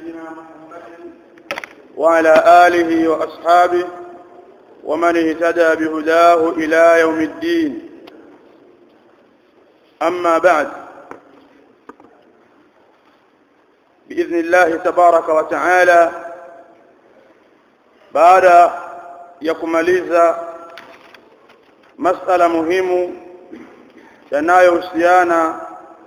نبينا محمد وعلى آله وأصحابه ومن اهتدى بهداه إلى يوم الدين أما بعد بإذن الله تبارك وتعالى بعد يكمaliza masala muhimu yanayohusiana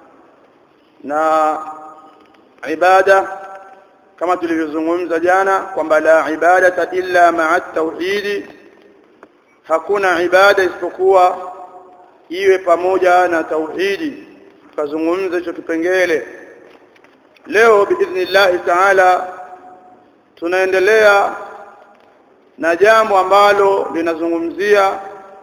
na ibada kama tulivyozungumza jana kwamba la ibadata illa ma'a tauhidi hakuna ibada isipokuwa iwe pamoja na tauhidi tukazungumza hicho kipengele leo biidhnillah taala tunaendelea na jambo ambalo linazungumzia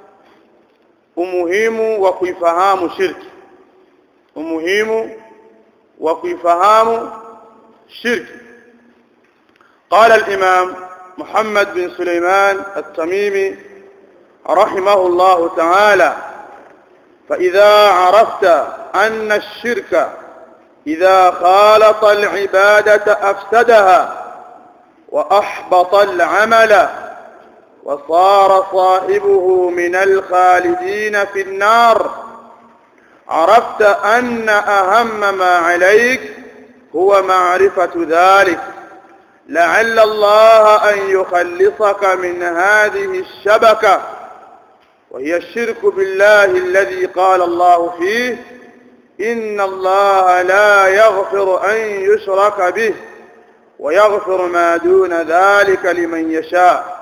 umuhimu wa kuifahamu shirki umuhimu wa kuifahamu shirki قال الإمام محمد بن سليمان التميمي رحمه الله تعالى فإذا عرفت أن الشرك إذا خالط العبادة أفسدها وأحبط العمل وصار صاحبه من الخالدين في النار عرفت أن أهم ما عليك هو معرفة ذلك لعل الله أن يخلصك من هذه الشبكة وهي الشرك بالله الذي قال الله فيه إن الله لا يغفر أن يشرك به ويغفر ما دون ذلك لمن يشاء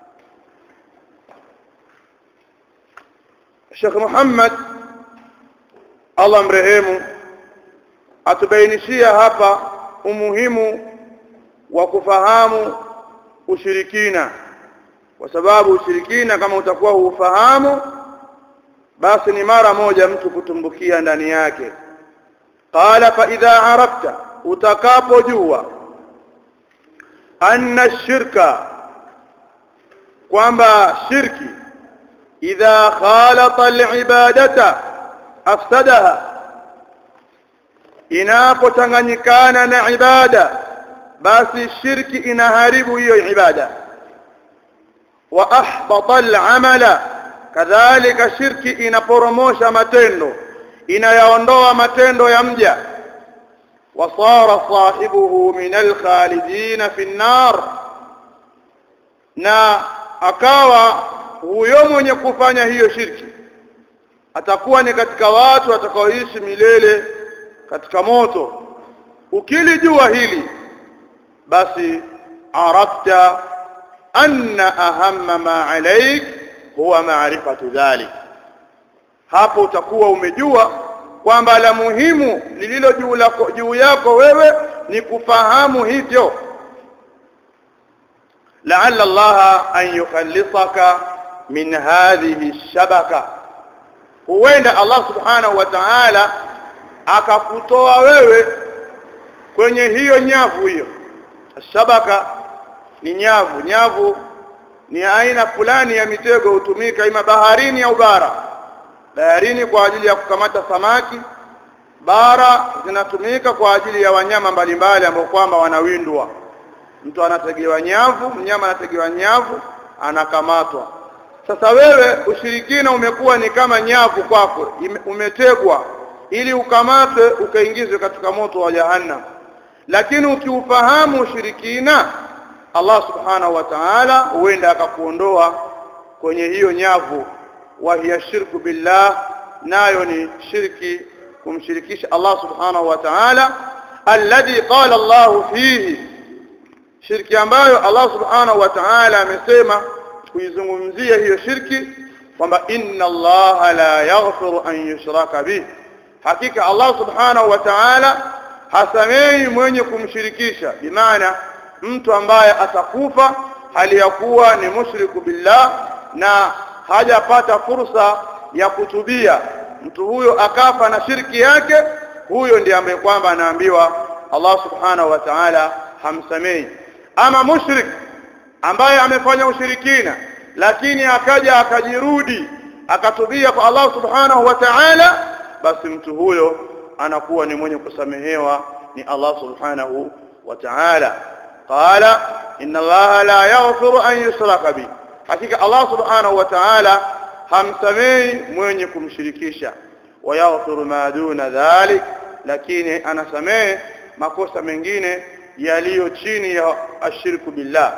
الشيخ محمد الله mrehemu atubainishia hapa umuhimu wa kufahamu ushirikina kwa sababu ushirikina kama utakuwa huufahamu basi ni mara moja mtu kutumbukia ndani yake qala fa idha arafta utakapojua anna shirka kwamba shirki idha khalata alibadata afsadaha inapochanganyikana na ibada basi shirki inaharibu hiyo ibada wa ahbata al'amala kadhalika shirki inaporomosha matendo inayaondoa matendo ya mja wasara sahibuhu min alkhalidin fi an-nar na akawa huyo mwenye kufanya hiyo shirki atakuwa ni katika watu watakaoishi milele katika moto ukilijua hili basi arafta anna ahamma ma alaik huwa maarifatu dhalik hapo utakuwa umejua kwamba la muhimu lililo juu lako juu yako wewe ni kufahamu hivyo la'alla Allah an yukhallisaka min hadhihi shabaka huenda Allah subhanahu wa ta'ala akakutoa wewe kwenye hiyo nyavu hiyo shabaka ni nyavu nyavu ni aina fulani ya mitego hutumika ima baharini au bara baharini kwa ajili ya kukamata samaki bara zinatumika kwa ajili ya wanyama mbalimbali ambao kwamba wanawindwa mtu anategewa nyavu mnyama anategewa nyavu anakamatwa sasa wewe ushirikina umekuwa ni kama nyavu kwako umetegwa ili ukamatwe ukaingizwe katika moto wa jahannam lakini ukiufahamu ushirikina Allah subhanahu wa ta'ala huenda akakuondoa kwenye hiyo nyavu wa hiya shirku billah nayo ni shirki kumshirikisha Allah subhanahu wa ta'ala alladhi qala Allah fihi shirki ambayo Allah subhanahu wa ta'ala amesema kuizungumzia hiyo shirki kwamba inna Allah la yaghfiru an yushraka bih hakika Allah subhanahu wa ta'ala hasamei mwenye kumshirikisha bimaana mtu ambaye atakufa hali ya kuwa ni mushriku billah na hajapata fursa ya kutubia mtu huyo akafa na shirki yake huyo ndiye ambaye kwamba anaambiwa Allah subhanahu wa ta'ala hamsamei ama mushrik ambaye amefanya ushirikina lakini akaja akajirudi akatubia kwa Allah subhanahu wa ta'ala basi mtu huyo anakuwa ni mwenye kusamehewa ni Allah subhanahu wa ta'ala qala inna allaha la yaghfiru an yushraka bi hakika Allah subhanahu wa ta'ala hamsamei mwenye kumshirikisha wa yaghfiru ma duna dhalik lakini anasamehe makosa mengine yaliyo chini ya ashirku billah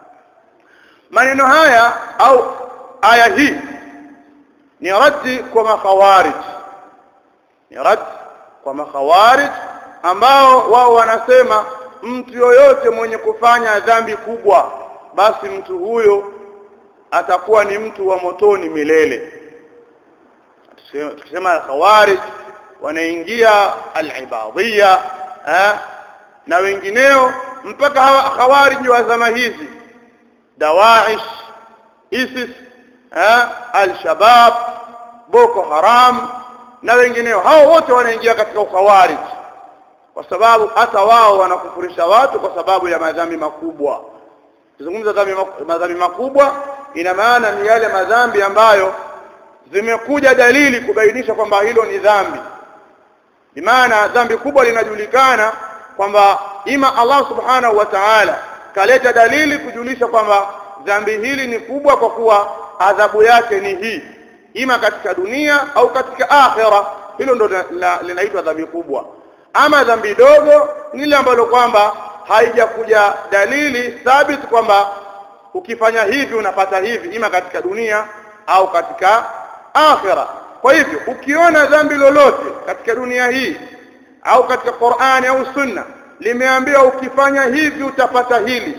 maneno haya au aya hii ni raddi kwa makhawarij ni raddi kwa makhawarij ambao wao wanasema mtu yoyote mwenye kufanya dhambi kubwa basi mtu huyo atakuwa ni mtu wa motoni milele tukisema khawarij wanaingia al-ibadiyya na wengineo mpaka hawa khawarij wa zama hizi dawaish isis al-shabab boko haram na wengineo hao wote wanaingia katika ukhawarij kwa sababu hata wao wanakufurisha watu kwa sababu ya madhambi makubwa kuzungumza madhambi makubwa ina maana ni yale madhambi ambayo zimekuja dalili kubainisha kwamba hilo ni dhambi bimaana dhambi kubwa linajulikana kwamba ima Allah subhanahu wa ta'ala kaleta dalili kujulisha kwamba dhambi hili ni kubwa kwa kuwa adhabu yake ni hii ima katika dunia au katika akhira hilo ndo linaitwa dhambi kubwa ama dhambi dogo ni ile ambalo kwamba haijakuja dalili thabit kwamba ukifanya hivi unapata hivi ima katika dunia au katika akhira kwa hivyo ukiona dhambi lolote katika dunia hii au katika Qur'ani au Sunna limeambiwa ukifanya hivi utapata hili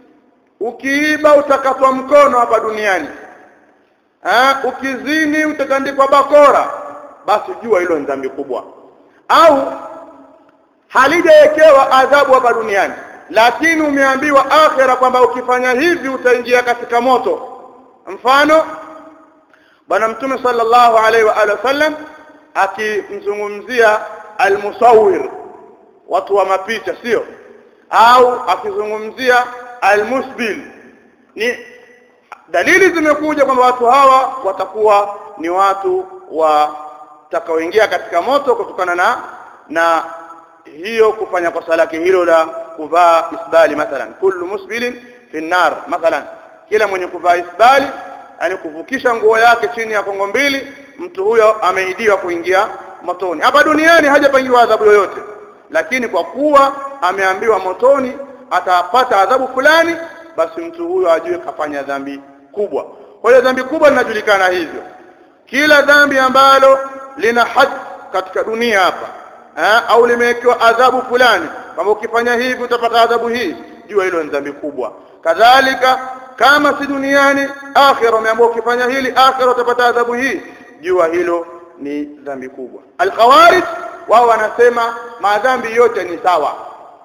ukiiba utakatwa mkono hapa duniani ha? ukizini utakandikwa bakora basi jua hilo ni dhambi kubwa au halijawekewa adhabu hapa duniani lakini umeambiwa akhira kwamba ukifanya hivi utaingia katika moto mfano bwana mtume sallallahu alaihi wa alihi wasallam akimzungumzia almusawir watu wa mapicha sio au akizungumzia almusbil ni dalili zimekuja kwamba watu hawa watakuwa ni watu watakaoingia katika moto kutokana na na hiyo kufanya kosa lake hilo la kuvaa isbali mathalan kullu musbilin fi nar mathalan kila mwenye kuvaa isbali yani kuvukisha nguo yake chini ya kongo mbili mtu huyo ameidiwa kuingia motoni hapa duniani hajapangiwa adhabu yoyote lakini kwa kuwa ameambiwa motoni atapata adhabu fulani basi mtu huyo ajue kafanya dhambi kubwa kwa hiyo dhambi kubwa linajulikana hivyo kila dhambi ambalo lina had katika dunia hapa eh, au limewekewa adhabu fulani kwamba ukifanya hivi utapata adhabu hii jua hilo ni dhambi kubwa kadhalika kama si duniani akhira umeambiwa ukifanya hili akhira utapata adhabu hii jua hilo ni dhambi kubwa alkhawarij wao wanasema madhambi yote ni sawa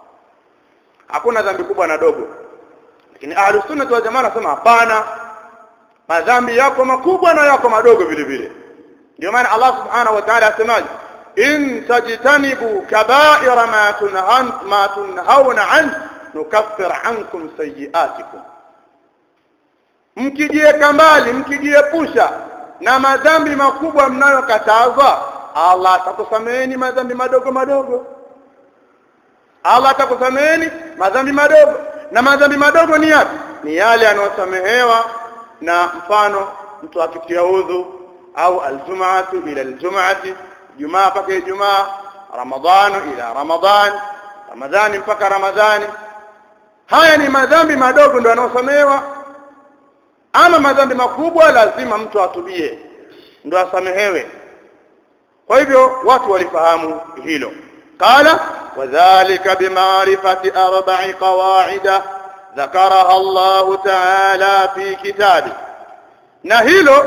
hakuna dhambi kubwa na dogo lakini ahlus sunna wal jamaa wanasema hapana madhambi yako makubwa na yako madogo vile vile ndio maana Allah subhanahu wa ta'ala asemaje in tajtanibu kaba'ira ma tunhan ma tunhauna an nukaffir ankum sayi'atikum mkijieka mbali mkijiepusha na madhambi makubwa mnayokatazwa Allah atakusameheni madhambi madogo madogo Allah atakusameheni madhambi madogo na madhambi madogo ni yapi ni yale yanayosamehewa na mfano mtu akitia udhu au aljumaatu ila aljumaati jumaa mpaka ijumaa ramadhanu ila ramadhan ramadhani mpaka ramadhani haya ni madhambi madogo ndio yanayosamehewa ama madhambi makubwa lazima mtu atubie ndio asamehewe kwa hivyo watu walifahamu hilo qala wadhālika bimaarifati arba'i qawaida ذكرها الله تعالى في كتابه na hilo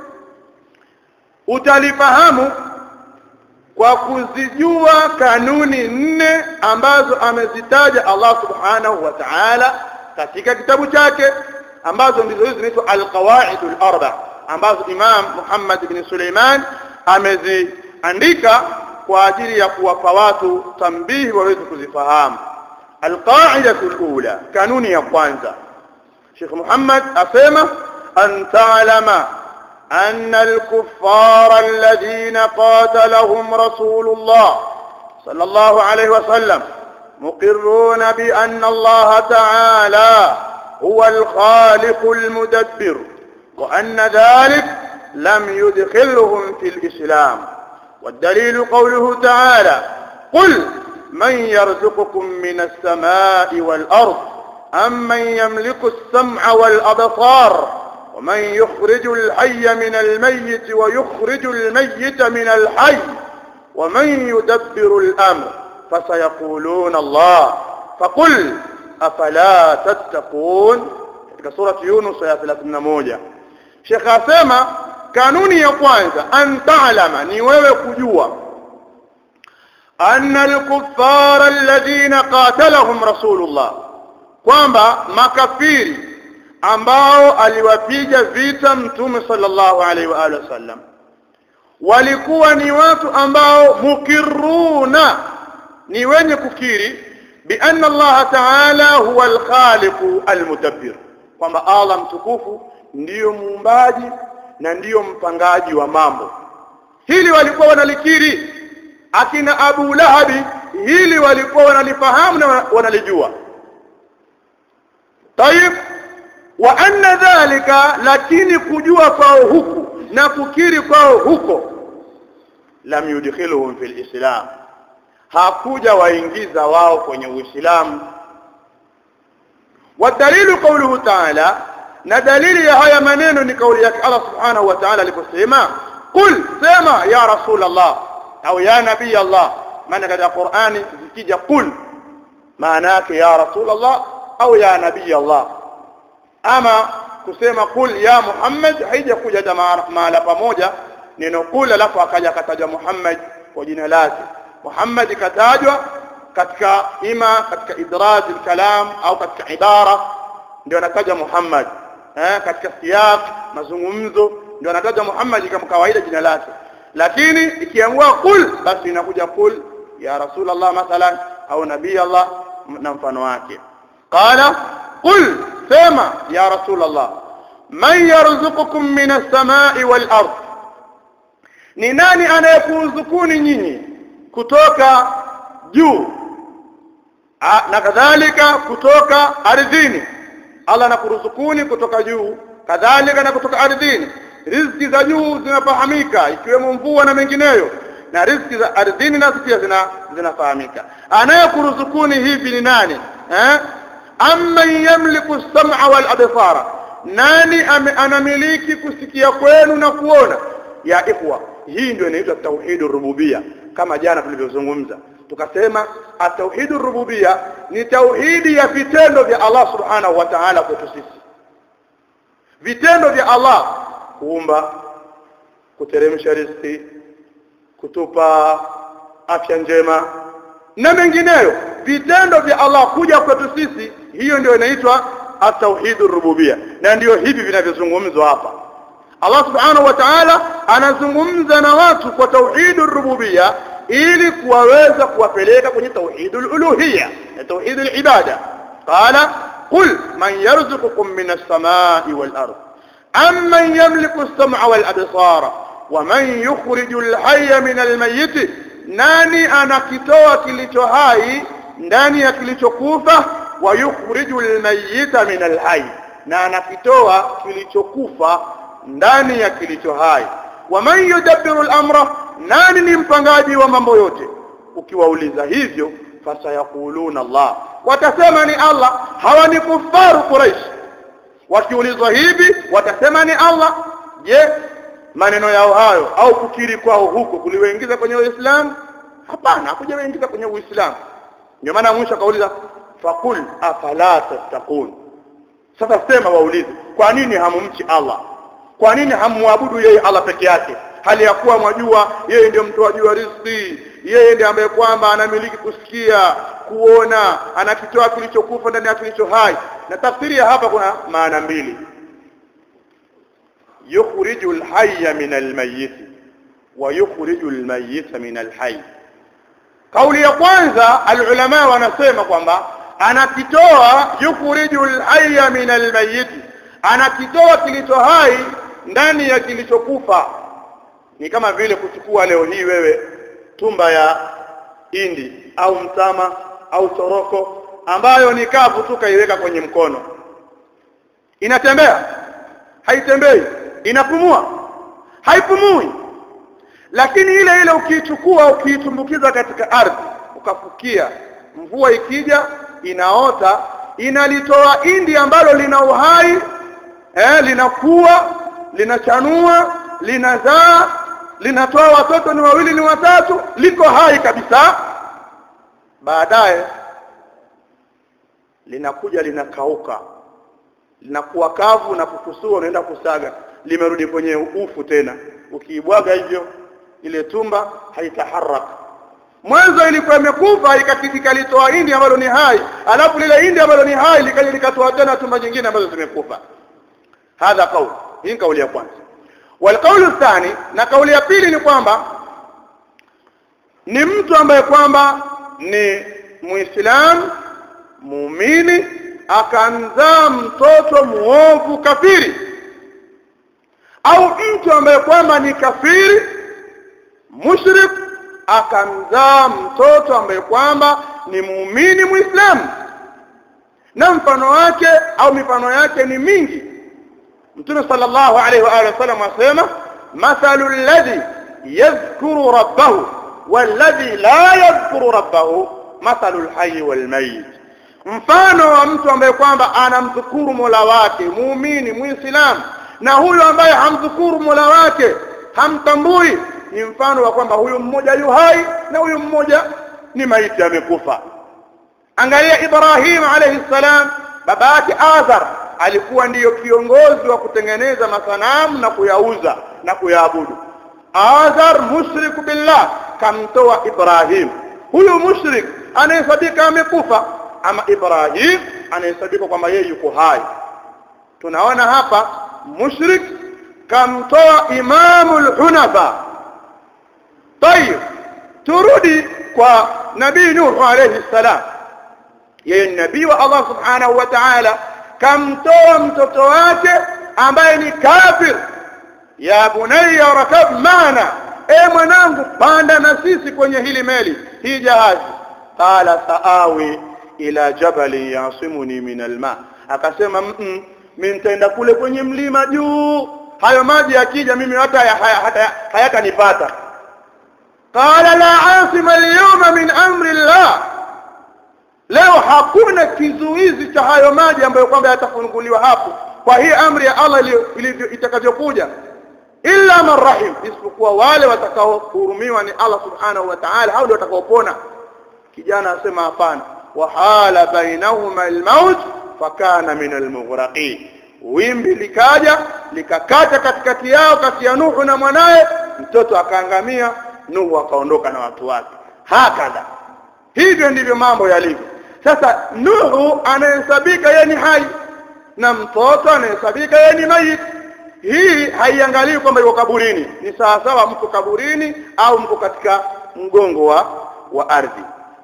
utalifahamu kwa kuzijua kanuni nne ambazo amezitaja Allah subhanahu wa ta'ala katika kitabu chake ambazo ndizo hizo zinaitwa alqawaidul arba ambazo Imam Muhammad ibn Suleiman ameziandika kwa ajili ya kuwapa watu tambihi waweze kuzifahamu alqaidatul ula kanuni ya kwanza Sheikh Muhammad asema an ta'lama أن الكفار الذين قاتلهم رسول الله صلى الله عليه وسلم مقرون بأن الله تعالى هو الخالق المدبر وأن ذلك لم يدخلهم في الإسلام والدليل قوله تعالى قل من يرزقكم من السماء والأرض أم من يملك السمع والأبصار ومن يخرج الحي من الميت ويخرج الميت من الحي ومن يدبر الأمر فسيقولون الله فقل أفلا تتقون katika surati Yunus ya 31 Sheikh asema kanuni ya kwanza an ta'lama ni wewe kujua anna al-kuffara alladhina qatalahum rasulullah kwamba makafiri ambao aliwapiga vita mtume sallallahu alaihi wa alihi wasallam walikuwa ni watu ambao mukiruna ni wenye kukiri bi anna Allah ta'ala huwa al-khaliq al-mudabbir kwamba Allah mtukufu ndiyo muumbaji na ndiyo mpangaji wa mambo hili walikuwa wanalikiri akina Abu Lahabi hili walikuwa wanalifahamu na wanalijua tayib wa anna dhalika lakini kujua kwao huku na kukiri kwao huko lam yudkhiluhum fil islam hakuja waingiza wao kwenye uislamu wadalilu qawluhu ta'ala na dalili ya haya maneno ni kauli yake Allah subhanahu wa ta'ala aliposema qul sema ya rasul Allah au ya nabii Allah maana katika Qur'ani zikija qul maana yake ya rasul Allah au ya nabii Allah ama kusema qul ya Muhammad haijakuja mahala pamoja neno qul alafu akaja kataja Muhammad kwa jina lake Muhammad katajwa katika ima katika idraj kalam au katika ibara ndio anataja Muhammad eh katika siyaq mazungumzo ndio anataja Muhammad kama kawaida jina lake lakini ikiamua qul basi inakuja qul ya rasulullah mathalan au nabii Allah na mfano wake qala qul sema ya rasulullah man yarzuqukum min as-samai wal ard ni nani anayekuruzukuni nyinyi kutoka juu na kadhalika kutoka ardhini Allah anakuruzukuni kutoka juu kadhalika na kutoka ardhini riziki za juu zinafahamika ikiwemo mvua na mengineyo na riziki za ardhini nazo pia zina zinafahamika anayekuruzukuni hivi ni nani eh amman yamliku as-sam'a wal absara nani anamiliki kusikia kwenu na kuona ya ikhwa hii ndio inaitwa tauhidur rububia kama jana tulivyozungumza tukasema atauhidur rububia ni tauhidi ya vitendo vya Allah subhanahu wa ta'ala kwetu sisi vitendo vya Allah kuumba kuteremsha riziki kutupa afya njema na mengineyo vitendo vya Allah kuja kwetu sisi hiyo ndio inaitwa at-tauhidur rububia na ndio hivi vinavyozungumzwa hapa Allah subhanahu wa ta'ala anazungumza na watu kwa tauhidur rububia ili kuwaweza kuwapeleka kwenye tauhidul uluhiyya na tauhidul ibada qala qul man yarzuqukum minas samai wal ard amman yamliku as-sam'a wal absara wa man yukhrijul hayya minal mayyit nani anakitoa kilicho hai ndani ya kilichokufa wa yukhrijul mayyita minal hayy na anakitoa kilichokufa ndani ya kilicho hai wa man yudabbiru al-amra nani ni mpangaji wa mambo yote ukiwauliza hivyo fasayaquluna Allah watasema ni Allah hawa ni kufaru Quraysh wakiulizwa hivi watasema ni Allah je maneno yao hayo au kukiri kwao huko kuliwaingiza kwenye Uislamu hapana hakujawaingiza kwenye Uislamu ndio maana mwisho akauliza faqul afala tattaqun sasa sema waulize kwa nini hamumchi Allah kwa nini hamuabudu yeye Allah peke yake hali ya kuwa mwajua yeye ndio mtoaji wa riziki yeye ndiye ambaye kwamba anamiliki kusikia kuona anakitoa kilichokufa ndani ya kilicho hai na tafsiri ya hapa kuna maana mbili yukhriju alhayya min almayyit wa yukhriju almayyita min alhayy kauli ya kwanza alulama wanasema kwamba anakitoa yukhriju alhayya min almayyit anakitoa kilicho hai ndani ya kilichokufa ni kama vile kuchukua leo hii wewe tumba ya indi au mtama au choroko ambayo ni kavu tu kaiweka kwenye mkono inatembea haitembei inapumua haipumui lakini ile ile ukiichukua ukiitumbukiza katika ardhi ukafukia mvua ikija inaota inalitoa indi ambalo lina uhai eh, linakuwa linachanua linazaa linatoa watoto ni wawili ni watatu liko hai kabisa baadaye linakuja linakauka linakuwa kavu na kukusua unaenda kusaga limerudi kwenye ufu tena ukiibwaga hivyo ile tumba haitaharaka mwanzo ilikuwa imekufa ikalitoa hindi ambalo ni hai alafu lile hindi ambalo ni hai likaja likatoa tena tumba nyingine ambazo zimekufa hadha kauli hii ni kauli ya kwanza walqaulu thani na kauli ya pili ni kwamba ni mtu ambaye kwamba ni muislamu muumini akamzaa mtoto muovu kafiri au mtu ambaye kwamba ni kafiri mushrik akamzaa mtoto ambaye kwamba ni muumini muislamu na mfano wake au mifano yake ni mingi mtume sallallahu alaihi wa alihi wasallam asema mathalu alladhi yadhkuru rabbahu walladhi la yadhkuru rabbahu mathalu alhayy walmayit mfano wa mtu ambaye kwamba anamdhukuru Mola wake muumini muislamu na huyo ambaye hamdhukuru Mola wake hamtambui ni mfano wa kwamba huyu mmoja yu hai na huyu mmoja ni maiti amekufa angalia Ibrahim alayhi salam baba yake Azar alikuwa ndiyo kiongozi wa kutengeneza masanamu na kuyauza na kuyaabudu Azar mushrik billah kamtoa Ibrahim huyu mushrik anayesabika amekufa ama Ibrahim anayesabika kwamba yeye yuko hai tunaona hapa mushrik kamtoa imamul hunafa طيب turudi kwa nabii nuh alayhi salam yeye ni nabii wa Allah subhanahu wa ta'ala kamtoa mtoto wake ambaye ni kafir ya bunayya rakab maana e mwanangu panda na sisi kwenye hili meli hii jahazi qala saawi ila jabali yasimuni min alma akasema mimi nitaenda kule kwenye mlima juu hayo maji yakija mimi hata hayatanipata qala la asima alyawma min amri llah leo hakuna kizuizi cha hayo maji ambayo kwamba yatafunguliwa hapo kwa hii amri ya Allah ilivyo itakavyokuja illa man rahim isipokuwa wale watakaohurumiwa ni Allah subhanahu wa ta'ala hao ndio watakaopona kijana asema hapana wahala bainahuma almaut fakana min almughraqin wimbi likaja likakata katikati yao kati ya Nuhu na mwanaye mtoto akaangamia Nuhu akaondoka na watu wake hakadha hivyo ndivyo mambo yalivyo sasa Nuhu anahesabika yeye ni hai na mtoto anahesabika yeye ni mayit hii haiangalii kwamba yuko kaburini ni sawa sawa mko kaburini au mko katika mgongo wa wa ardhi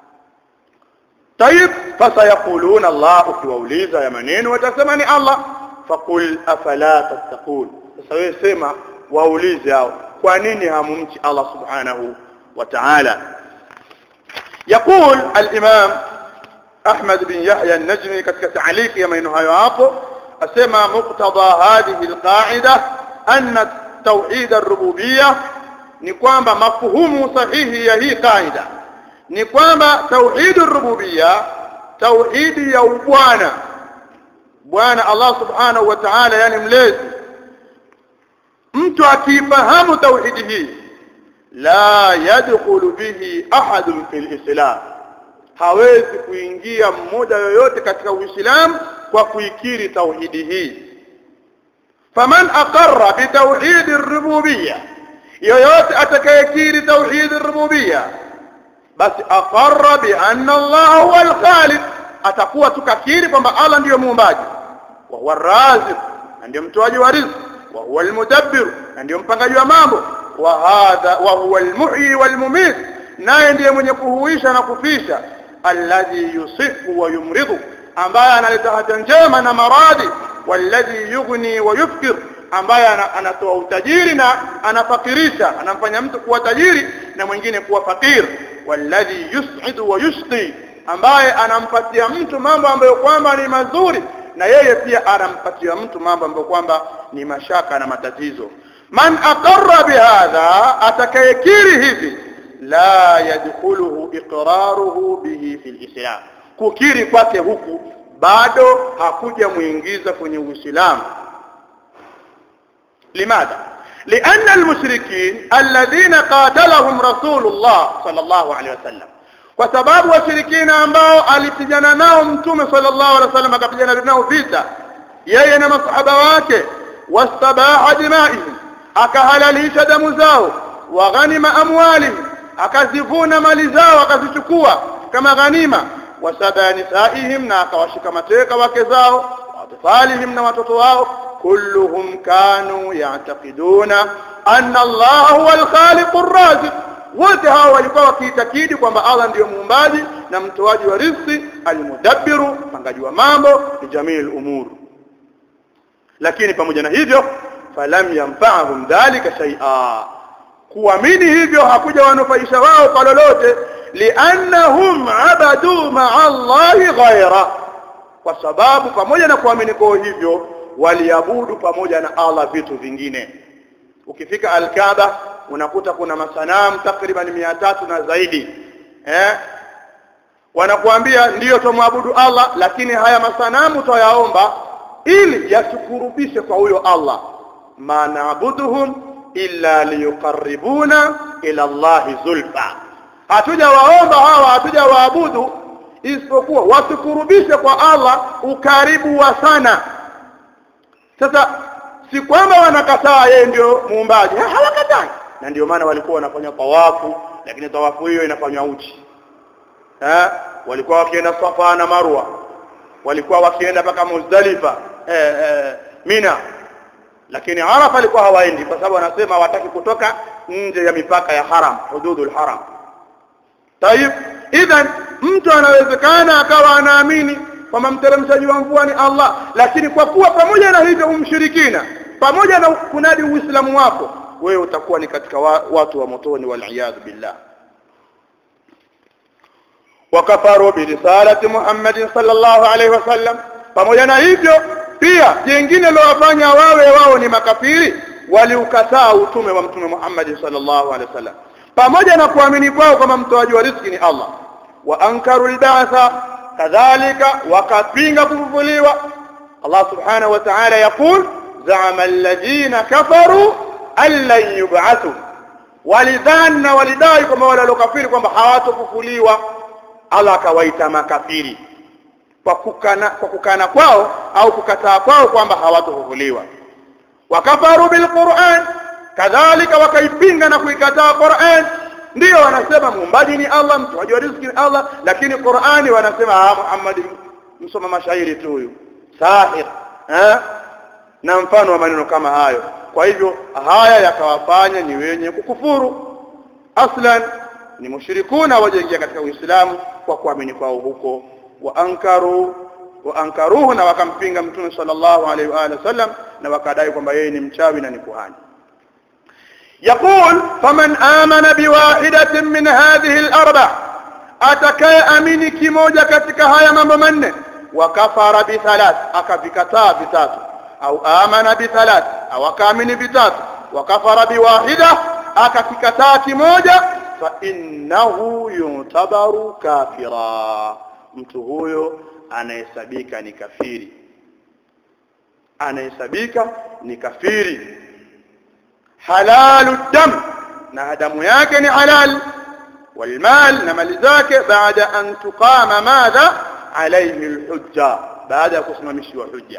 طيب فسيقولون الله ukiwauliza ya maneno watasema ni Allah faqul afala tattaqun sasa wewe sema waulize hao kwa nini hamumchi Allah subhanahu wa ta'ala يقول الإمام أحمد بن يحيى النجمي katika تعليق ya maneno hayo hapo asema muqtada hadhihi alqa'ida anna tauhid ar-rububiyyah ni kwamba mafuhumu sahihi ya hii kaida ni kwamba tauhid ar-rububiyyah tauhidi ya ubwana bwana Allah subhanahu wa ta'ala yani mlezi mtu akifahamu tauhidi hii la yadkhulu bihi ahadun fil islam hawezi kuingia mmoja yoyote katika uislamu kwa kuikiri tauhidi hii faman aqarra bi tauhid ar-rububiyyah yoyote atakayekiri tauhid ar-rububiyyah basi aqarra bi anna Allah huwa al-khaliq atakuwa tukakiri kwamba Allah ndiyo muumbaji wa huwa ar-raziq ndiyo mtoaji wa riziki wa huwa al-mudabbir ndiyo mpangaji wa mambo wa hadha wa huwa al-muhyi wal-mumit naye ndiye mwenye kuhuisha na kufisha alladhi yusifu wa yumridu ambaye analeta hata njema na maradhi walladhi yughni wa yufkir ambaye anatoa utajiri na anafakirisha anamfanya mtu kuwa tajiri na mwingine kuwa fakir walladhi yus'idu wa yusqi ambaye anampatia mtu mambo ambayo kwamba ni mazuri na yeye pia anampatia mtu mambo ambayo kwamba ni mashaka na matatizo man aqarra bihadha atakayekiri hivi la yadkhuluhu iqraruhu bihi fi lislam kukiri kwake huku bado hakuja muingiza kwenye uislamu limadha لأن المشركين الذين قاتلهم رسول الله صلى الله عليه وسلم kwa sababu washirikina ambao alipigana nao mtume sallallahu alaihi wasallam akapigana nao vita yeye na masahaba wake wastabaha dimaihim akahalalisha damu zao wa ghanima amwalihim akazivuna mali zao akazichukua kama ghanima wasaba nisaihim na akawashika mateka wake zao watfalihim na watoto wao kulluhum kanu ya'taqiduna anna Allah huwa al-khaliq ar-raziq wote hao walikuwa wakiitakidi kwamba Allah ndiyo muumbaji na mtoaji wa riziki almudabbiru mpangaji wa mambo ni jamii umur lakini pamoja na hivyo falam yanfa'ahum dhalika shay'a kuamini hivyo hakuja wanufaisha wao kwa lolote liannahum abadu ma'a Allahi ghaira kwa sababu pamoja na kuamini kwao hivyo waliabudu pamoja na Allah vitu vingine ukifika al-Kaaba unakuta kuna masanamu takriban mia tatu na zaidi eh wanakuambia ndiyo tumwabudu Allah lakini haya masanamu twayaomba ili yatukurubishe kwa huyo Allah ma naabuduhum illa liyuqarribuna ila Allah zulfa hatuja waomba hawa hatuja waabudu isipokuwa watukurubishe kwa Allah ukaribu wa sana sasa si kwamba wanakataa yeye ndio muumbaji hawakatai na ndio maana walikuwa wanafanya tawafu lakini tawafu hiyo inafanywa uchi eh walikuwa wakienda Safa na Marwa walikuwa wakienda mpaka Muzdalifa eh, eh, Mina lakini Arafa alikuwa hawaendi kwa sababu wanasema hawataki kutoka nje ya mipaka ya haram hududul haram tayib idhan mtu anawezekana akawa anaamini kwamba mteremshaji wa mvua ni Allah lakini kwa kuwa pamoja na hivyo umshirikina pamoja na kunadi uislamu wako wewe utakuwa ni katika wa, watu wa motoni waliyadhu billah wakafaru birisalati Muhammad sallallahu alaihi wasallam pamoja na hivyo pia jingine lowafanya wawe wao ni makafiri waliukataa utume wa mtume Muhammad sallallahu alaihi wasallam pamoja na kuamini kwao kama mtoaji wa riziki ni Allah wa ankaru albatha kadhalika wakapinga kufufuliwa Allah subhanahu wa ta'ala yaqul za'ama alladhina kafaru allan yub'athu walidhanna walidai kwamba wale waliokafiri kwamba hawatofufuliwa Allah akawaita makafiri kwa kukana kwa kukana kwao au kukataa kwao kwamba hawatofufuliwa wakafaru bilquran kadhalika wakaipinga na kuikataa Qur'an ndio wanasema muumbaji ni Allah mtoaji wa riziki ni Allah lakini Qur'ani wanasema ah Muhammad msoma mashairi tu huyu sahir eh na mfano wa maneno kama hayo kwa hivyo haya yakawafanya ni wenye kukufuru aslan ni mushrikuna wajaingia katika Uislamu kwa kuamini kwao huko wa ankaru wa ankaruhu na wakampinga mtume sallallahu alaihi wa alihi wasallam na wakadai kwamba yeye ni mchawi na ni kuhani يقول فمن آمن بواحدة من هذه الأربع أتكي أميني كموجة كتك هيا ممن وكفر بثلاث أكفكتا بثلاث أو آمن بثلاث أو كامن بثلاث وكفر بواحدة أكفكتا كموجة فإنه يعتبر كافرا mtu huyo anahesabika ni kafiri anahesabika ni kafiri halalu dam na damu yake ni halal والمال na mali zake baada an tuqama madha alayhi alhujja baada ya kusimamishiwa hujja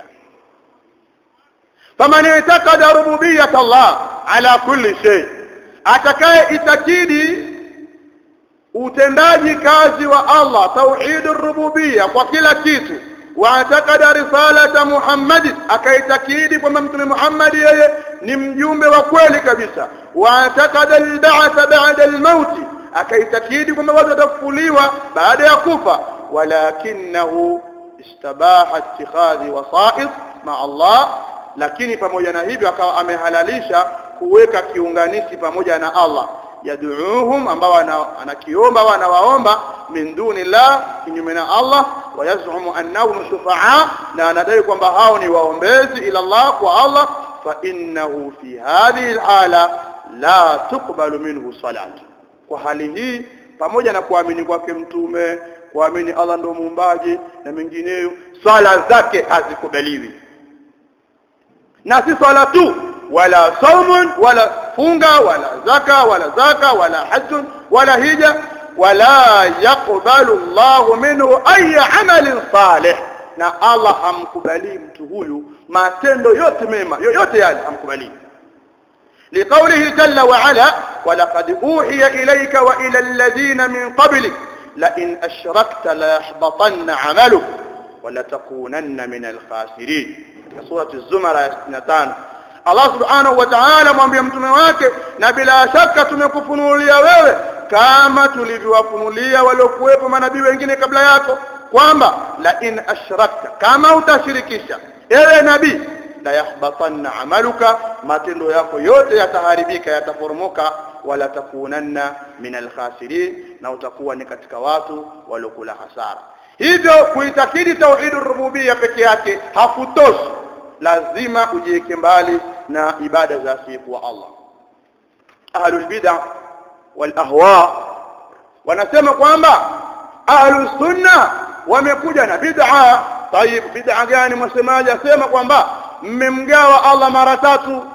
faman i'taqada rububiyyat Allah ala kulli shay atakaye itakidi utendaji kazi wa Allah tauhid rububiyya kwa kila kitu waatakada risalata Muhammad akaitakidi kwamba mtume Muhammad yeye ni mjumbe wa kweli kabisa waatakada alba'th ba'da almaut akaitakidi kwamba watu watafufuliwa baada ya kufa walakinahu istabaha ittikhadhi wasa'id ma Allah lakini pamoja na hivyo akawa amehalalisha kuweka kiunganishi pamoja na Allah yad'uuhum ambao anakiomba au anawaomba min dunillah kinyume na Allah wayazumu annahum shufaa na anadai kwamba hao ni waombezi ila Allah kwa Allah fa innahu fi hadhihi alhala la tuqbalu minhu salat kwa hali hii pamoja na kuamini kwake mtume kuamini Allah ndo muumbaji na mengineyo swala zake hazikubaliwi na si swala tu wala saumun wala funga wala zaka wala zaka wala hajjun wala hija wala yaqbalu Allahu minhu ay amalin salih na Allah hamkubali mtu huyu matendo yote mema yoyote yale hamkubali لقوله جل وعلا ولقد أوحي إليك وإلى الذين من قبلك لئن أشركت ليحبطن عملك ولتكونن من الخاسرين سورة الزمر 65 Allah subhanahu wa ta'ala mwambie mtume wake na bila shaka tumekufunulia wewe kama tulivyowafunulia waliokuwepo manabii wengine kabla yako kwamba la in ashrakta kama utashirikisha ewe nabii la yahbatanna amaluka matendo yako yote yataharibika yataporomoka wala takunanna min alkhasirin na utakuwa ni katika watu waliokula hasara hivyo kuitakidi tauhidur rububiyya peke yake hakutoshi lazima ujiweke mbali na ibada za siku wa Allah ahlul bid'ah wal ahwa wanasema kwamba ahlus sunna wamekuja na bid'a tayib bid'a gani msemaji asema kwamba mmemgawa Allah mara tatu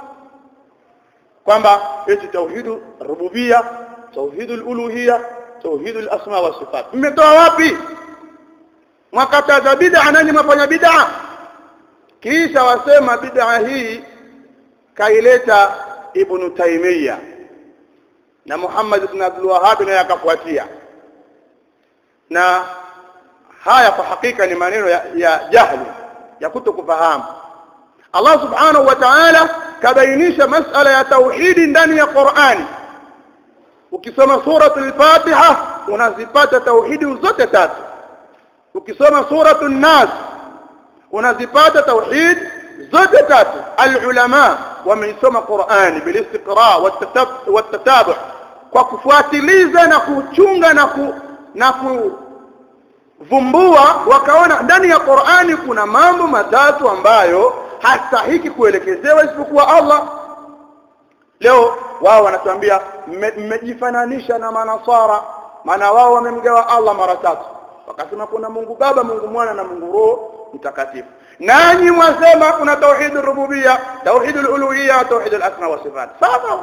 kwamba eti tauhidu rububia tauhidul uluhia tauhidul asma wa sifat mmetoa wapi mwakataza bid'a nani mfanya bid'a kisha wasema bid'a hii kaileta ibn Taymiyyah na Muhammad ibn Abdul Wahhab naye akafuatia na haya kwa hakika ni maneno ya, ya jahli ya kutokufahamu Allah subhanahu wa ta'ala kabainisha masala ya tauhidi ndani ya Qur'ani ukisoma suratul Fatiha unazipata tauhidi zote tatu ukisoma suratul Nas unazipata tauhid zote tatu alulama wameisoma Qur'ani bilistiqra watatabu kwa kufuatiliza na kuchunga na ku, na kuvumbua wakaona ndani ya Qur'ani kuna mambo matatu ambayo hastahiki kuelekezewa isipokuwa Allah leo wao wanatuambia mmejifananisha na manasara maana wao wamemgawa Allah mara tatu wakasema kuna Mungu Baba Mungu Mwana na Mungu Roho mtakatifu nanyi mwasema kuna tauhid rububia tauhid uluhiyya tauhid al-asma wa sifat sawa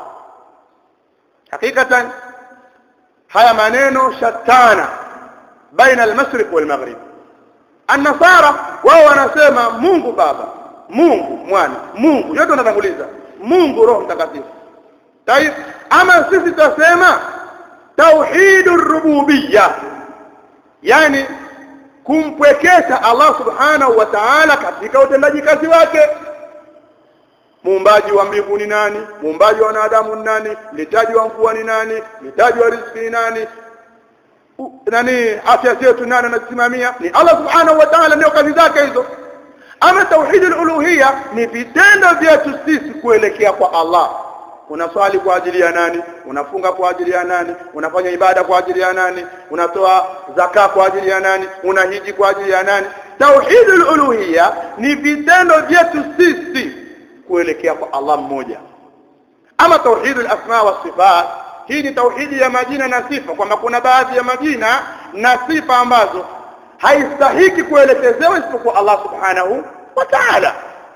hakikatan haya maneno shatana baina al-mashriq wal-maghrib an-nasara wao wanasema Mungu Baba Mungu Mwana Mungu yote wanatanguliza Mungu Roho mtakatifu tayib ama sisi tutasema tauhid rububiyya yani kumpwekesha Allah subhanahu wa ta'ala katika utendaji kazi wake muumbaji wa mbingu ni nani muumbaji wa wanadamu ni nani mletaji wa mvua ni nani mletaji wa riziki ni nani U, nani afya zetu nani anasimamia ni Allah subhanahu wa ta'ala ndio kazi zake hizo ama tauhidul uluhiyya ni vitendo vyetu sisi kuelekea kwa Allah unaswali kwa ajili ya nani unafunga kwa ajili ya nani unafanya ibada kwa ajili ya nani unatoa zaka kwa ajili ya nani unahiji kwa ajili ya nani tauhidul uluhiyya ni vitendo vyetu sisi kuelekea kwa Allah mmoja ama tauhidul asma wa sifat hii ni tauhidi ya majina na sifa kwamba kuna baadhi ya majina na sifa ambazo haistahiki kuelekezewa isipokuwa Allah subhanahu wa ta'ala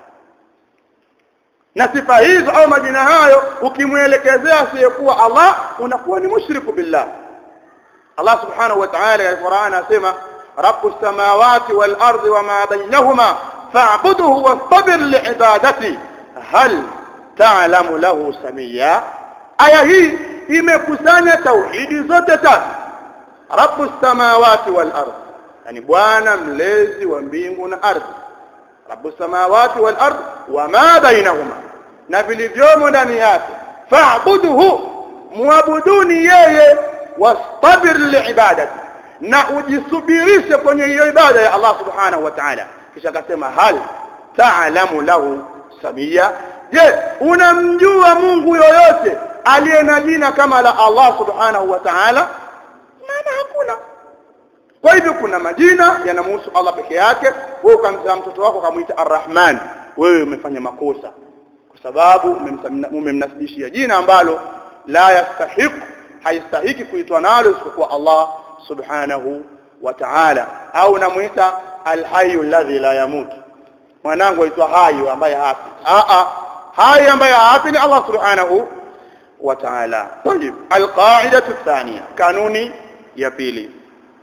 na sifa hizo au majina hayo ukimwelekezea asiyekuwa Allah unakuwa ni mushriku billah Allah subhanahu wa ta'ala ya Qur'an asema rabbus samawati wal ardi wama bainahuma fa'budhu wastabir li'ibadati hal ta'lamu lahu samia aya hii imekusanya tauhidi zote tatu rabbus samawati wal ardi yani bwana mlezi wa mbingu na ardhi rabbus samawati wal ard wama bainahuma na vilivyomo ndani yake fa'budhu muabuduni yeye wastabir liibadati na ujisubirishe kwenye hiyo ibada ya Allah subhanahu wa ta'ala kisha akasema hal ta'lamu lahu samia je unamjua Mungu yoyote aliye na jina kama la Allah subhanahu wa ta'ala maana hakuna kwa hivyo kuna majina yanamhusu Allah peke yake wewe ukamzaa mtoto wako ukamwita Ar-Rahman wewe umefanya makosa kwa sababu umemnasibishia jina ambalo la yastahiq haistahiki kuitwa nalo isipokuwa Allah subhanahu wa ta'ala au namuita al-hayy alladhi la yamut mwanangu aitwa hayu ambaye hafi a a hai ambaye hafi ni Allah subhanahu wa ta'ala طيب القاعده الثانيه kanuni ya pili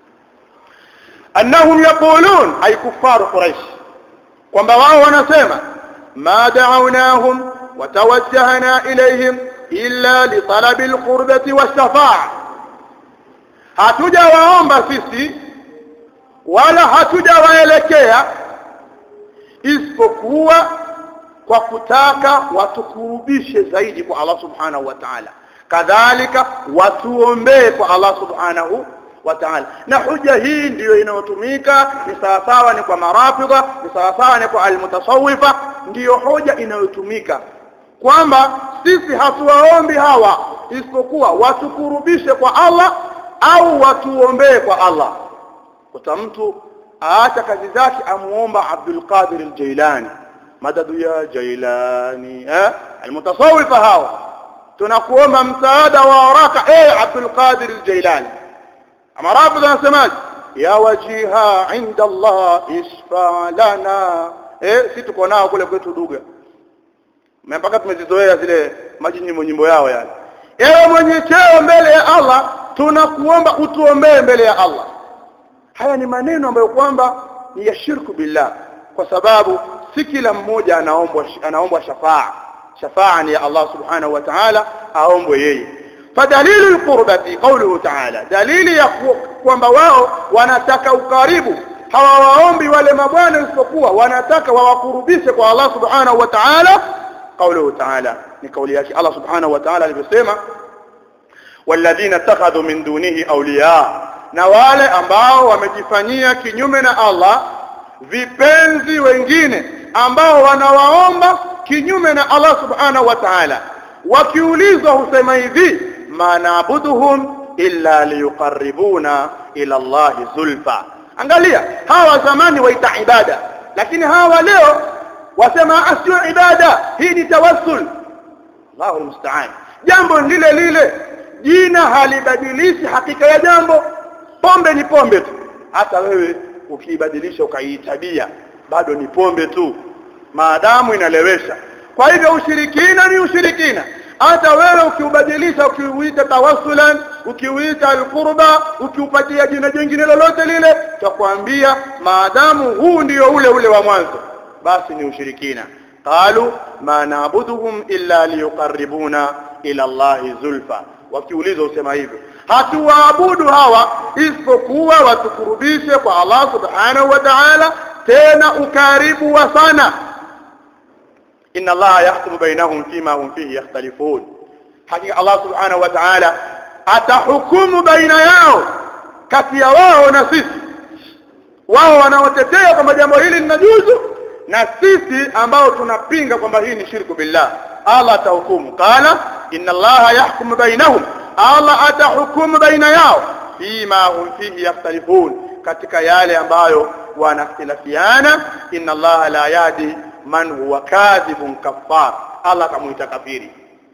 annahum yaqulun ay kuffar quraish kwamba wao wanasema ma da'awnahum wa tawajjahna ilayhim illa li talabi alqurbati wash-shafa'a hatujawaomba sisi wala hatujawaelekea isipokuwa kwa kutaka watukurubishe zaidi kwa Allah subhanahu wa ta'ala kadhalika watuombee kwa Allah subhanahu wa ta'ala na hoja hii ndiyo inayotumika ni sawasawa ni kwa marafidha ni sawasawa ni kwa almutasawwifa ndiyo hoja inayotumika kwamba sisi hatuwaombi hawa isipokuwa watukurubishe kwa Allah au watuombee kwa Allah kuta mtu aacha kazi zake amuomba Abdul Qadir al-Jailani madadu ya Jailani eh almutasawwifa hawa tunakuomba msaada wa haraka eh Abdul Qadir al-Jailani ama rafidh anasemaje ya wajiha inda Allah isfa lana eh si tuko nao kule kwetu duga mpaka tumezizoea zile majinyimbo nyimbo yao yani ewe mwenye cheo mbele ya Allah tunakuomba utuombee mbele ya Allah haya ni maneno ambayo kwamba ni ya shirku billah kwa sababu si kila mmoja anaombwa anaombwa shafaa shafaa ni ya Allah subhanahu wa ta'ala aombwe yeye fadalilu alqurbati qawluhu ta'ala dalili ya kwamba wao wanataka ukaribu hawawaombi wale mabwana isipokuwa wanataka wawakurubishe kwa Allah subhanahu wa ta'ala qawluhu ta'ala ni kauli yake Allah subhanahu wa ta'ala alivyosema walladhina ittakhadhu min dunihi awliya na wale ambao wamejifanyia kinyume na Allah vipenzi wengine ambao wanawaomba kinyume na Allah subhanahu wa ta'ala wakiulizwa husema hivi ma naabuduhum illa liyuqarribuna ila Allah zulfa angalia hawa zamani waita ibada lakini hawa leo wasema asio ibada hii ni tawassul Allahu musta'an jambo lile lile jina halibadilishi hakika ya jambo pombe ni pombe tu hata wewe ukiibadilisha ukaiitabia bado ni pombe tu maadamu inalewesha kwa hivyo ushirikina ni ushirikina hata wewe ukiubadilisha ukiuita tawassulan ukiuita alqurba ukiupatia jina jingine lolote lile tutakwambia maadamu huu ndio ule ule wa mwanzo basi ni ushirikina qalu ma naabuduhum illa liyuqarribuna ila Allahi zulfa wakiulizwa usema hivyo hatuwaabudu hawa isipokuwa watukurubishe kwa Allah subhanahu wa ta'ala tena ukaribu wa sana inna Allah yahkumu bainahum fima hum fihi yakhtalifun hakika Allah subhanahu wa ta'ala atahukumu baina yao kati ya wao na sisi wao wanaotetea kwamba jambo hili linajuzu na sisi ambao tunapinga kwamba hii ni shirku billah Allah atahukumu qala inna Allah yahkumu bainahum Allah atahukumu baina yao fima hum fihi yakhtalifun katika yale ambayo wanakhtilafiana inna Allah la yadi man huwa kadhibun kaffar Allah kamuita kafiri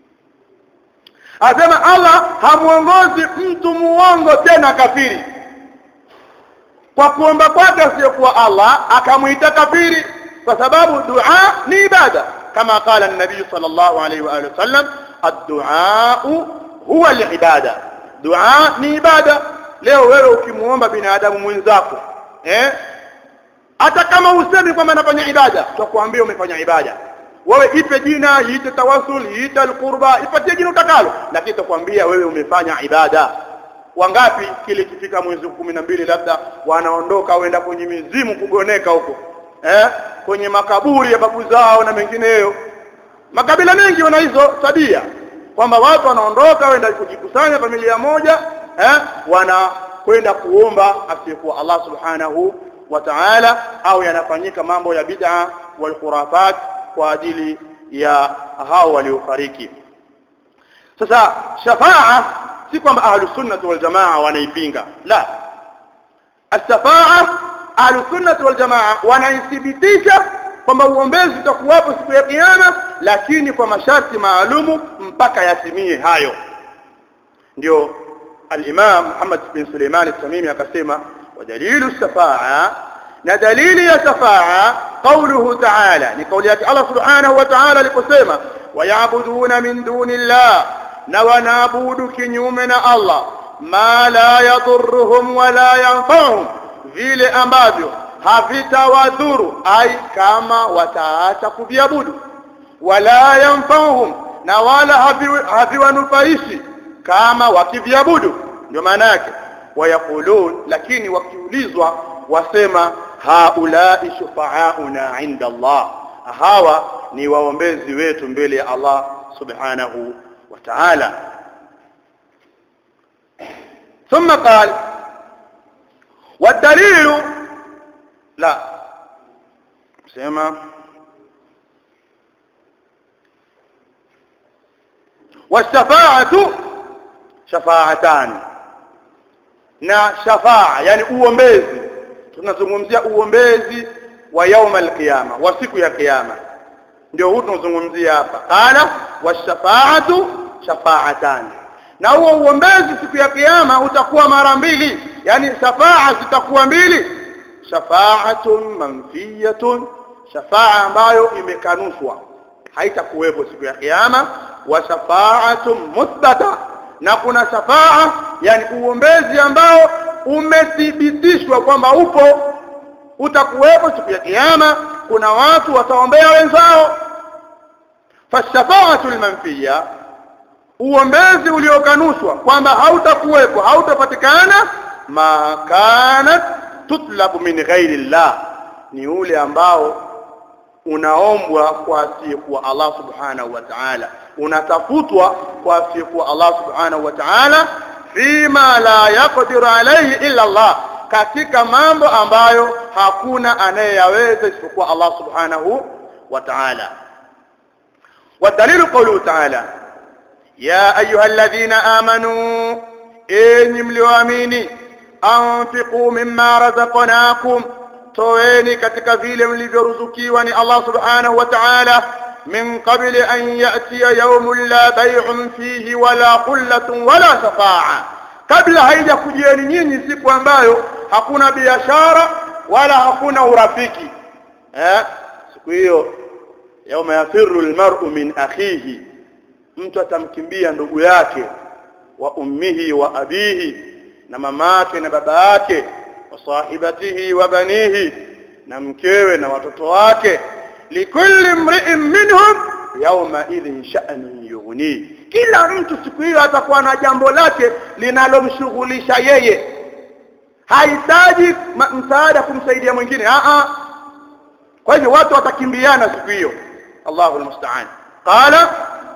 Asema Allah hamuongozi mtu muongo tena kafiri kwa kuomba kwake asiyokuwa Allah akamuita kafiri kwa sababu dua ni ibada kama qala an-nabiy sallallahu alayhi wa alihi wasallam ad-du'a huwa al-ibada dua ni ibada leo wewe ukimuomba binadamu mwenzako eh hata kama usemi kwamba nafanya ibada tutakwambia umefanya ibada wewe ipe jina iite tawasul iite alqurba ipatie jina utakalo lakini tutakwambia wewe umefanya ibada wangapi kile kifika mwezi kumi na mbili labda wanaondoka wenda kwenye mizimu kugoneka huko eh kwenye makaburi ya babu zao na mengineyo makabila mengi wana hizo tabia kwamba watu wanaondoka wenda kujikusanya familia moja eh wanakwenda kuomba asiyekuwa Allah subhanahu wa ta'ala au yanafanyika mambo ya bid'a wal khurafat kwa ajili ya hao waliofariki sasa shafaa si kwamba ahlus sunnah wal jamaa wanaipinga la as-shafaa ahlus sunnah wal jamaa wanaithibitisha kwamba uombezi utakuwapo siku ya kiyama lakini kwa masharti maalumu mpaka yatimie hayo ndio al-Imam Muhammad bin Suleiman al-Tamimi akasema ودليل الشفاعة ندليل يا شفاعة قوله تعالى لقول الله سبحانه وتعالى لقسيمة ويعبدون من دون الله نونابود كنيومنا الله ما لا يضرهم ولا ينفعهم vile ambavyo havitawadhuru ai kama wataacha kuviabudu wala yanfauhum na wala haviwanufaishi kama wakiviabudu ndio maana yake wayaqulun lakini wakiulizwa wasema haulai shufaauna inda Allah hawa ni waombezi wetu mbele ya Allah subhanahu wa ta'ala ثم قال والدليل لا سمع والشفاعة شفاعتان na shafaa yani uombezi tunazungumzia uombezi wa yauma alqiyama wa siku ya kiyama ndio huu tunazungumzia hapa qala washafaatu shafaatan na huo uombezi siku ya kiyama utakuwa mara mbili yani shafaa zitakuwa mbili shafaatun manfiyatun shafaa ambayo imekanushwa haitakuwepo siku ya kiyama wa shafaatun muthbata na kuna shafaa yani uombezi ambao umethibitishwa kwamba upo utakuwepo siku ya kiyama kuna watu wataombea wenzao fashafaatu almanfiya uombezi uliokanushwa kwamba hautakuwepo hautapatikana ma kanat tutlabu min ghairi llah ni ule ambao unaombwa kwa asiyekuwa Allah subhanahu wa ta'ala unatafutwa kwa asiyekuwa Allah subhanahu wa ta'ala fima la yaqdiru alayhi illa Allah katika mambo ambayo hakuna anayeyaweza isipokuwa Allah subhanahu wa ta'ala والدليل قوله تعالى يا أيها الذين آمنوا إن مليواميني أنفقوا مما رزقناكم toeni katika vile mlivyoruzukiwa ni Allah subhanahu wa ta'ala min qabli an ya'tiya yawmun la bay'un fihi wala qullatun wala shafa'a kabla haija kujieni nyinyi siku ambayo hakuna biashara wala hakuna urafiki eh siku hiyo yauma yafirru almar'u min akhihi mtu atamkimbia ndugu yake wa ummihi wa abihi na mamake na baba yake wasahibatihi wa banihi na mkewe na watoto wake likulli mri'in minhum yawma idhin sha'ni yughni kila mtu siku hiyo atakuwa na jambo lake linalomshughulisha yeye hahitaji msaada kumsaidia mwingine a a kwa hivyo watu watakimbiana siku hiyo Allahu almusta'an qala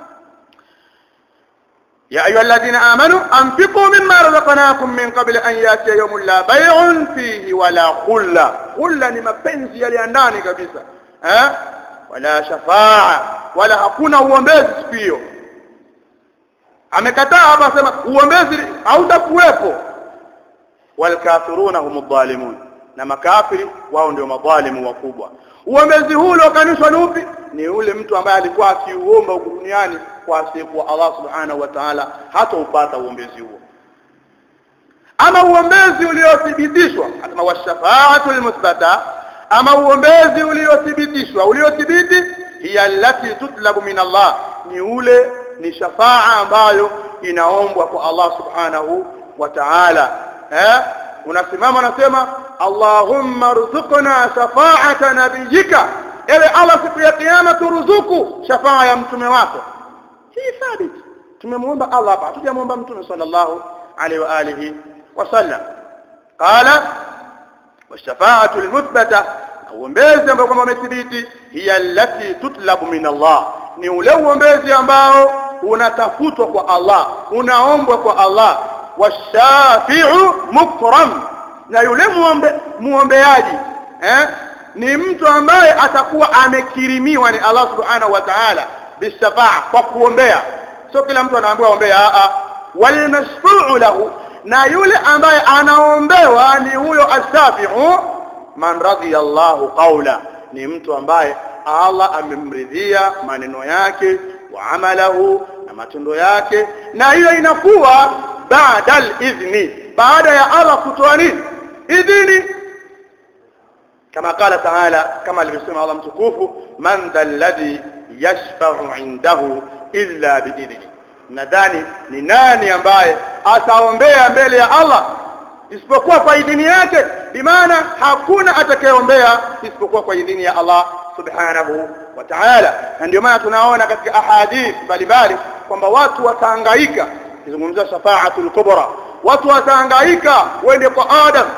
يا أيها الذين آمنوا أنفقوا مما رزقناكم من قبل أن يأتي يوم لا بيع فيه ولا خلة خلة ni mapenzi yaliandani kabisa eh wala shafaa wala hakuna uombezi siku hiyo amekataa hapa sema uombezi hautakuwepo walkafiruna hum dhalimun na makafiri wao ndio madhalimu wakubwa uombezi huu uliokanishwa ni upi ni ule mtu ambaye alikuwa akiuomba huku duniani kwa asiyekuwa Allah subhanahu wa ta'ala hata upata uombezi huo ama uombezi uliothibitishwa kama washafaatu almuthbata ama uombezi uliothibitishwa uliothibiti hiya allati tutlabu min Allah ni ule ni shafaa ambayo inaombwa kwa Allah subhanahu wa ta'ala eh unasimama unasema Allahumma rzuqna shafa'ata nabiyyika ewe Allah siku ya kiyama turuzuku shafaa ya mtume wako hii thabit tumemuomba Allah hapa hatujamuomba mtume sallallahu alaihi wa alihi wasallam qala washafa'atu almuthbata uombezi ambao kwamba umethibiti hiya allati tutlabu min Allah ni ule uombezi ambao unatafutwa kwa Allah unaombwa kwa Allah washafi'u mukram na yule muombe muombeaji eh ni mtu ambaye atakuwa amekirimiwa ni Allah subhanahu wa ta'ala bishafa'a kwa kuombea sio kila mtu anaambiwa ombea a walmashfuu lahu na yule ambaye anaombewa ni huyo asafiu man radiyallahu qawla ni mtu ambaye Allah amemridhia maneno yake wa amalahu na matendo yake na hiyo inakuwa baada al-idhni baada ya Allah kutoa nini idhini kama qala taala kama alivyosema Allah mtukufu man alladhi yashfa'u indahu illa biidhni nadhani ni nani ambaye ataombea mbele ya Allah isipokuwa kwa idhini yake bimaana hakuna atakayeombea isipokuwa kwa idhini ya Allah subhanahu wa ta'ala na ndio maana tunaona katika ahadith mbalimbali kwamba watu watahangaika kizungumzia shafaatul kubra watu watahangaika wende kwa Adam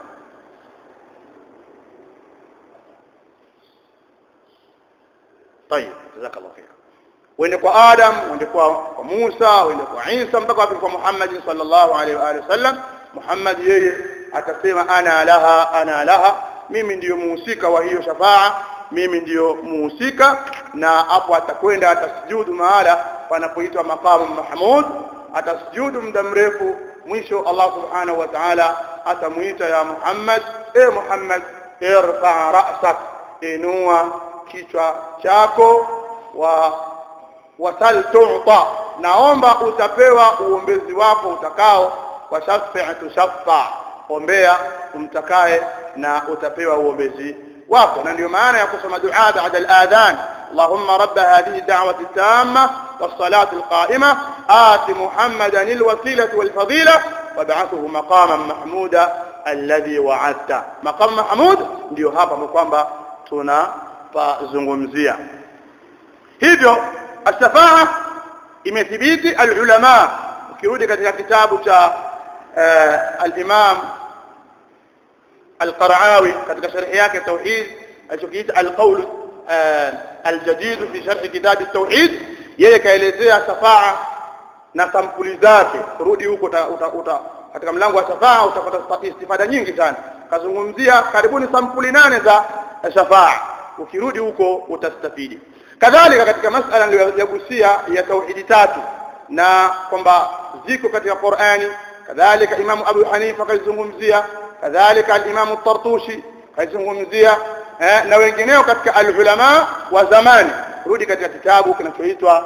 طيب جزاك الله خير wende kwa Adam wende kwa, kwa Musa wende kwa Isa mpaka wafike kwa Muhammad sallallahu alaihi wa alihi wasallam Muhammad yeye atasema ana laha ana laha mimi ndiyo muhusika wa hiyo shafaa mimi ndiyo muhusika na hapo atakwenda atasujudu mahala panapoitwa maqamu mahmud atasujudu muda mrefu mwisho Allah subhanahu wa ta'ala atamuita ya Muhammad e Muhammad irfa ra'sak inua kichwa chako wa wasal tu'ta naomba utapewa uombezi wako utakao wa shafi'atu shafa ombea umtakaye na utapewa uombezi wako na ndio maana ya kusoma dua baada al-adhan اللهم رب هذه الدعوة التامة والصلاة القائمة آت محمدا الوسيلة والفضيلة وابعثه مقاما محمودا الذي وعدته مقام محمود ndio hapa kwamba tunapazungumzia hivyo الشفاعة imethibiti alulama ukirudi katika kitabu cha al-Imam al-Qara'awi katika sharhi yake tauhid alichokiita al-qawl al-jadid fi sharh kitab at-tauhid yeye kaelezea shafaa na sampuli zake rudi huko katika mlango wa shafaa utapata istifada nyingi sana kazungumzia karibuni sampuli nane za shafaa ukirudi huko utastafidi kadhalika katika masala niliyogusia ya tauhidi tatu na kwamba ziko katika Qur'ani kadhalika Imam Abu Hanifa kaizungumzia kadhalika al-Imam Tartushi kaizungumzia eh, na wengineo katika al-ulama wa zamani rudi katika kitabu kinachoitwa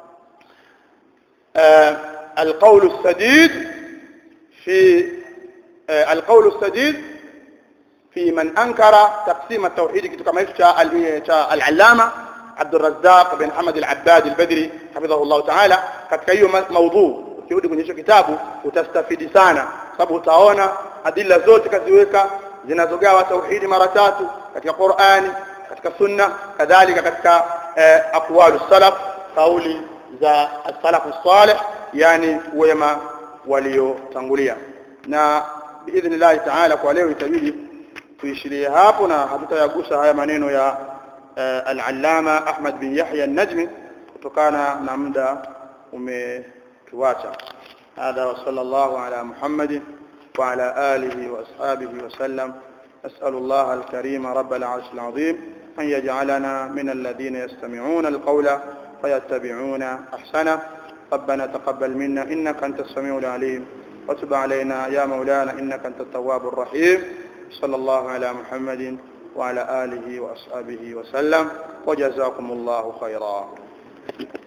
eh, al-qawl as-sadid fi eh, al-qawl as-sadid في من أنكر تقسيم التوحيد kitu kama hicho cha al-allama عبد الرزاق بن حمد العباد البدري حفظه الله تعالى katika hiyo maudhu ukirudi kwenye hicho kitabu utastafidi sana sababu utaona adila zote kaziweka zinazogawa tauhidi mara tatu katika Qur'ani katika sunna kadhalika katika eh, aqwalu salaf kauli za as-salafu salih yani wema waliotangulia na biidhnillah ta'ala kwa leo itabidi tuishirie hapo na hatutayagusa haya maneno ya al-allama Ahmad bin Yahya an-Najmi kutokana na muda umetuacha هذا وصلى الله على محمد وعلى آله وأصحابه وسلم أسأل الله الكريم رب العرش العظيم أن يجعلنا من الذين يستمعون القول فيتبعون أحسنه ربنا تقبل منا إنك أنت السميع العليم وتب علينا يا مولانا إنك أنت التواب الرحيم صلى الله على محمد وعلى آله وأصحابه وسلم وجزاكم الله خيرا